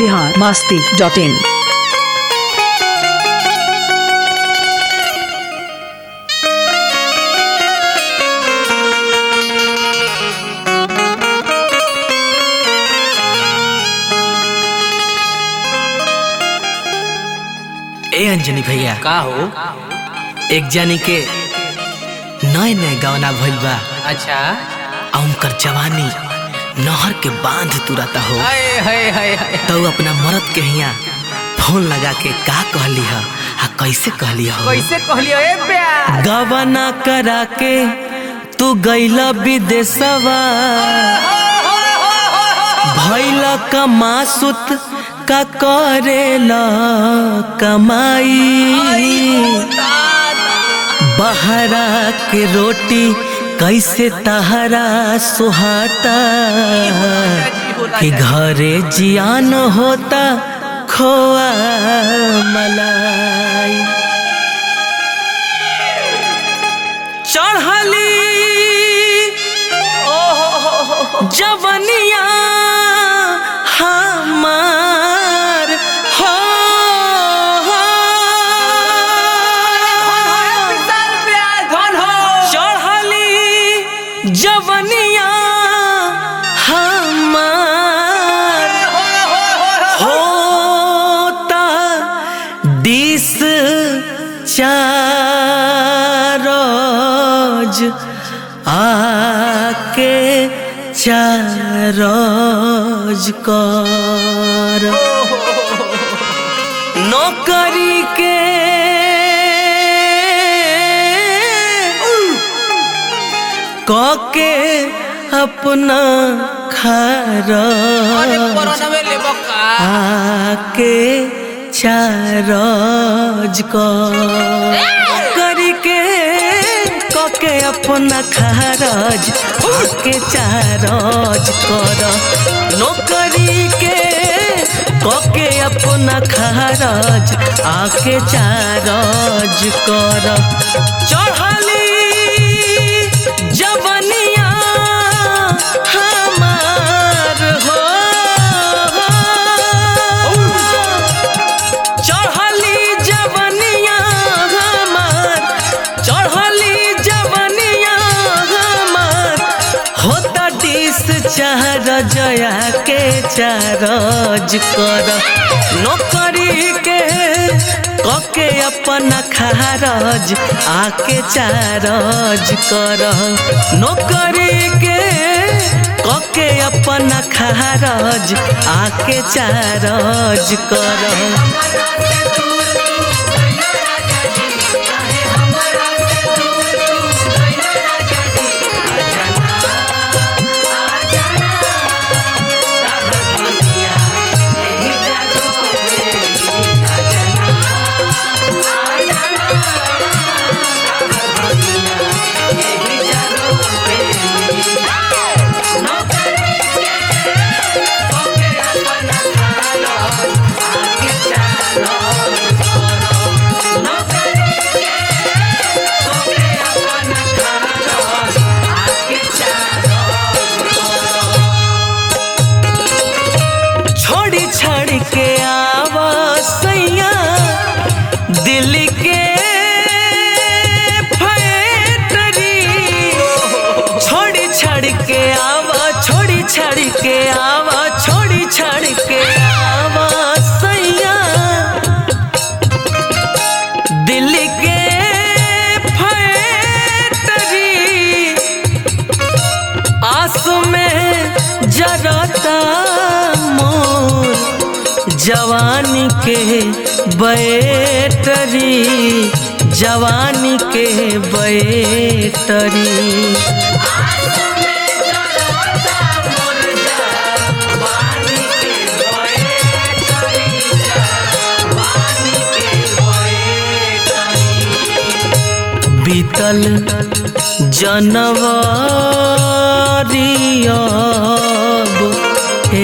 Bihar Masti dot in ए अंजनी भैया का हो एक जानी के नए नए गवना भइल बा अच्छा आ उनकर जवानी नहर के बांध तुरता हो हाय हाय हाय हाय तो अपना मरद के हिया फोन लगा के का कहली ह आ कैसे कहली हो कैसे कहलियो ए प्यार गवना करा के तू गईला विदेशवा भैल कमासुत का करेला कमाई बहरा के रोटी कैसे तहरा सुहाता कि घरे जियान होता खोआ मलाई चढ़ली जवनिया हमार हो चढ़ली जवनिया हमार होता डिस चारोज आके चारोज कर नौकरी के कके अपना खरच आके चारज करी के कके अपना खरज आके चारज कर नौकरी के कके अपना खरज आके चारज कर चढ़ली जवनिया हमार हो चढ़ली जवनिया हमार चढ़ली जवनिया हमार होता डिस चार जया के चारज कर नौकरी के कके अपना खारज आके चारज कर नौकरी के कके अपना खारज आके चारज कर छोड़ी छाड़ी के आवा सैया दिल के फैक्ट्री छोड़ी छाड़ी के आवा छोड़ी छाड़ी के आवा छोड़ी छाड़ी के आवा सैया दिल के फैक्ट्री आंसू में जरता मोर जवानी के बैटरी जवानी के बैटरी बीतल जनवरी अब हे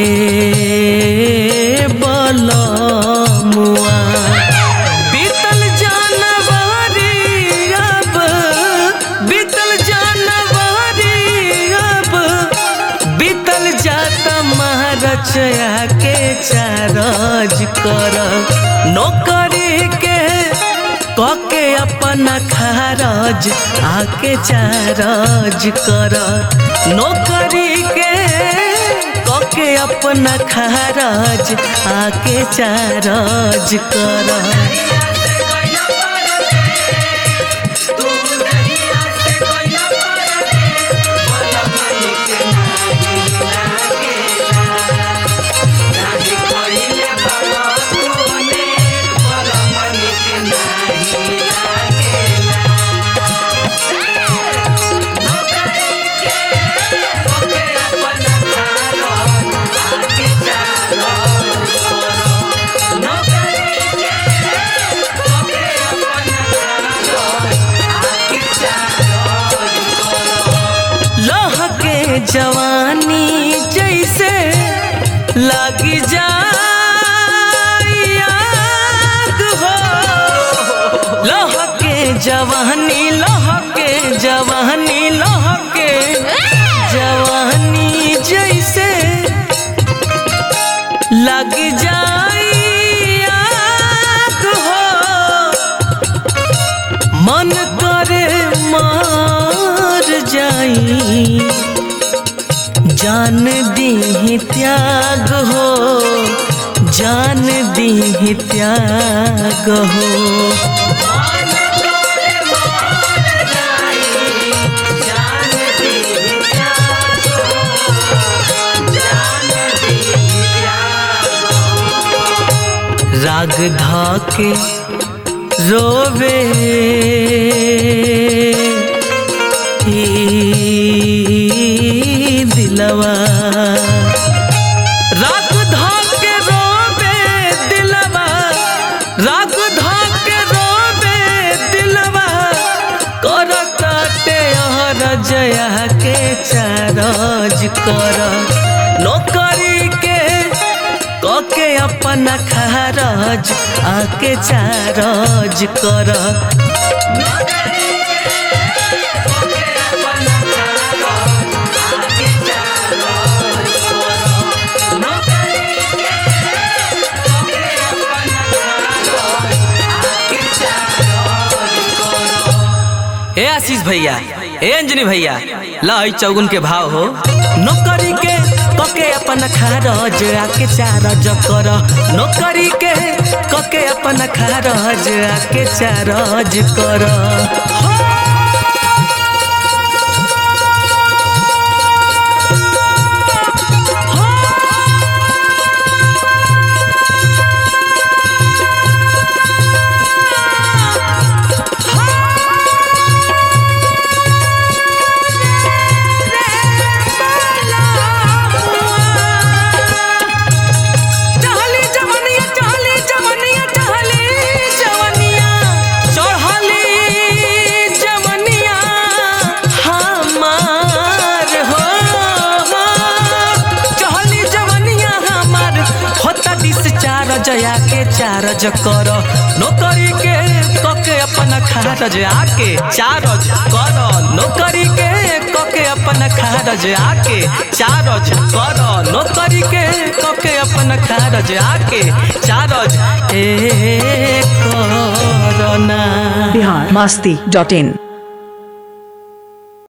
बलमुआ बीतल जनवरी अब बीतल जनवरी अब बीतल जाता महारचया के चारज कर नौकरी के कके अपना खारज आके चारज कर नौकरी के कके अपना खारज आके चारज कर लह के जवानी जैसे लगी जाए आग हो लह के जवानी लह के जवानी लह के जवानी जैसे लग जाए आग हो मन करे मार जाई जान दी त्याग हो जान दी त्याग हो राग धाके रोवे ई दिलवा राग धाके रोवे दिलवा राग धाके रोवे दिलवा करताते हर जया के चारज कर नौकरी के कके अपना खारज आके चारज कर ए आशीष भैया ए अंजनी भैया लई चौगुन के भाव हो नौकरी के कके अपन खारज आके चारज कर नौकरी के कके अपन खारज आके चारज कर चहली जवनिया चहली जवनिया चहली जवनिया चढ़ली जवनिया हमार हो चहली जवनिया हमार होता दिस चार जया के चारज कर नौकरी के कके अपन खारज आके चारज कर नौकरी के कके अपन खारज आके चारज कर नौकरी के कके अपन खारज आके चारज ए करना बिहार मस्ती डॉट इन